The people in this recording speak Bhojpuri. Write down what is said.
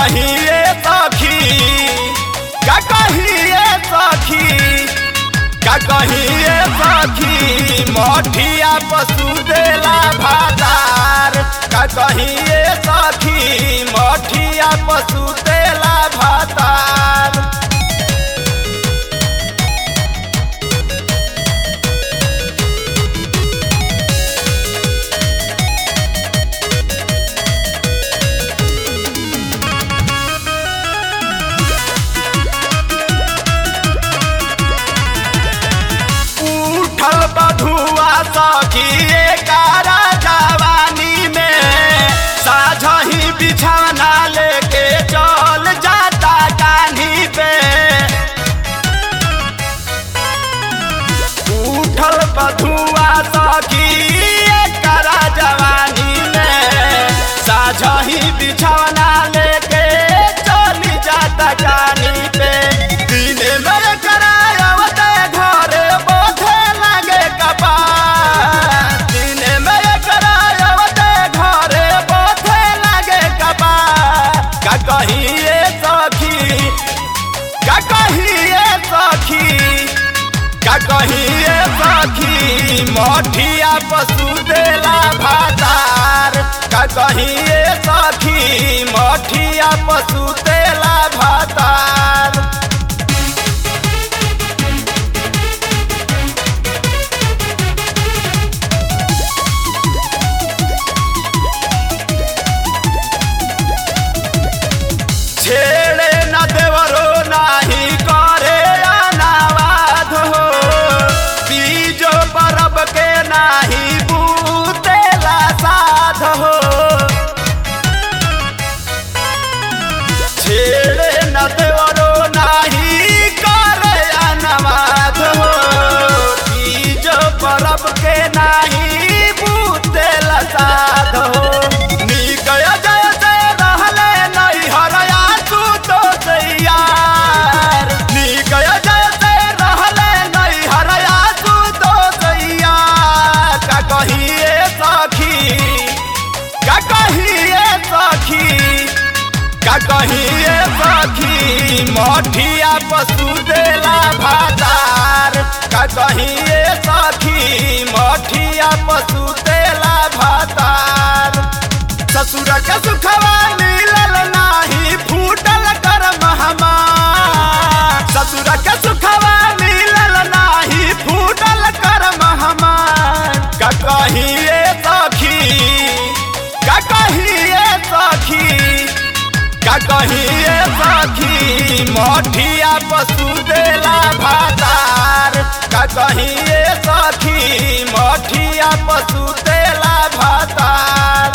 कहिए सखी का कहिए सखी का कहिए सखी मठिया पशु देला भातार का कहिए सखी मठिया पशु देला भातार उठल बधुआ सखी कारा जवानी में साझही बिछाना लेके चल जाता कान्ही पे उठल बधुआ सखी कारा जवानी में साझही बिछाना लेके चल जाता कान्ही पे दिने में करायवत घरे बोधे लगे कपार दिने में करायवत घरे बोधे लगे कपार का कहिए सखी का कहिए सखी का कहिए सखी मठिया पशु देला भातार का कहिए सखी मठिया पशु देला भातार छेड़े न देवरो नाही करे अनावाध हो बीजो परब के नाही बूतेला साध हो छेड़े न देवरो नाही करे अनावाध हो बीजो परब के नाही बूतेला साध हो नीक जय जय रहले नहीं हरया तू तो तैयार नीक जय जय रहले नहीं हरया तू तो तैयार का कहिए सखी का कहिए सखी का कहिए सखी मठिया पशु देला भातार का कहिए सखी मठिया पशु देला भातार ससुर के सुखवा मिलल नाही फूटल कर महमार ससुर के सुखवा मिलल नाही फूटल कर महमार का कहिए सखी का कहिए सखी का कहिए सखी मठिया पशु देला भातार का कहिए सखी मठिया पशु देला भातार